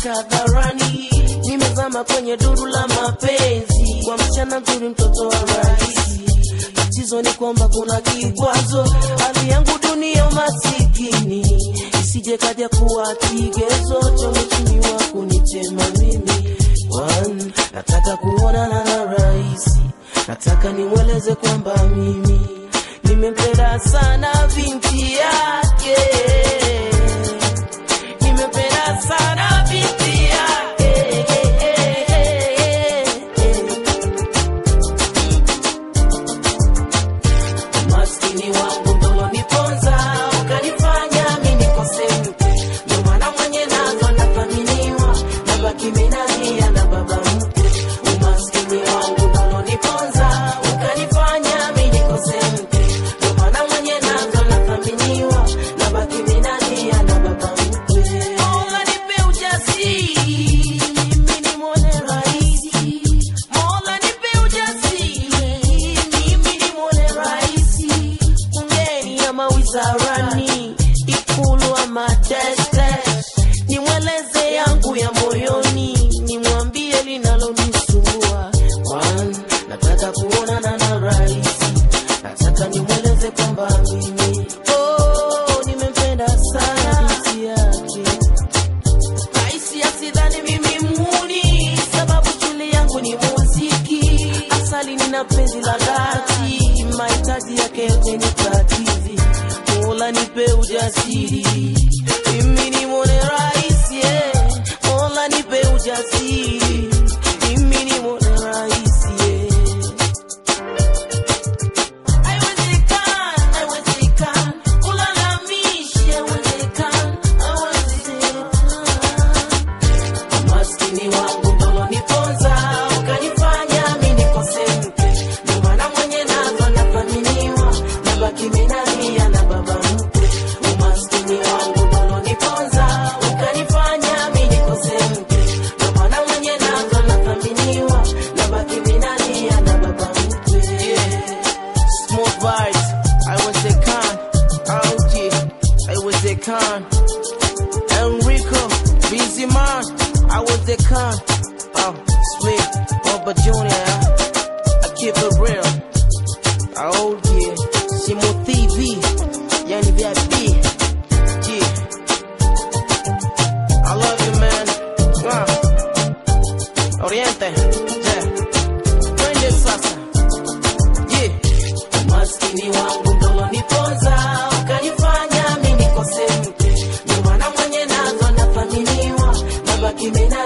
kuweka hadharani. Nimezama kwenye duru la mapenzi kwa msichana mzuri, mtoto wa rais. Tatizo ni kwamba kuna kikwazo, hali yangu dunia masikini, isije kaja kuwa kigezo cha mheshimiwa wa kunitema mimi. One, nataka kuonana na rais, nataka nimweleze kwamba mimi nimempenda sana binti yake, nimempenda sana binti yake. Maskini wangu ndo niponza, ukanifanya mimi nikose mke. Ndio maana mwenye nazo nathaminiwa, nabaki mimi nalia na baba mke. Umaskini wangu ndo niponza, ukanifanya mimi nikose mke. Ndio maana mwenye nazo nathaminiwa, nabaki mimi nalia na baba mke. Mola nipe ujasiri, mimi nimwone rais. Mola nipe ujasiri, mimi nimwone rais. Bungeni ama wizarani, Ikulu ama tete, nimweleze yangu ya moyoni, nimwambie linalonisumbua. One, nataka kuonana na rais, nataka nimweleze kwamba mimi oh, nimempenda sana binti yake. Raisi asidhani mimi mhuni, sababu shule yangu ni muziki. Asali nina penzi la dhati, mahitaji yake yote ni katizi. Mola nipe ujasiri, mimi ni mwone rais, yeah. Mola nipe ujasiri, mimi ni mwone rais, yeah. Haiwezekani, haiwezekani, ulalamishi, haiwezekani, haiwezekani. Maskini wangu ndo niponza, ukanifanya mimi nikose mke. Ndio maana mwenye nazo nathaminiwa, nabaki mimi nalia na baba mke. Umaskini wangu ndo niponza, ukanifanya mimi nikose mke. Ndio maana mwenye nazo nathaminiwa, nabaki mimi nalia na baba mke. Smooth vibes, haiwezekani, auji, haiwezekani. Enrico, Busy Man, I was the con. Oh, sweet, Bubba Junior, I keep it real. Oh yeah, Simo TV, yani VIP. Yeah. I love you man. Mwah. Oriente, yeah. Twende sasa. Yeah. Maskini wangu ndo niponza, ukanifanya mimi nikose mke. Ndio maana mwenye nazo nathaminiwa, nabaki mimi na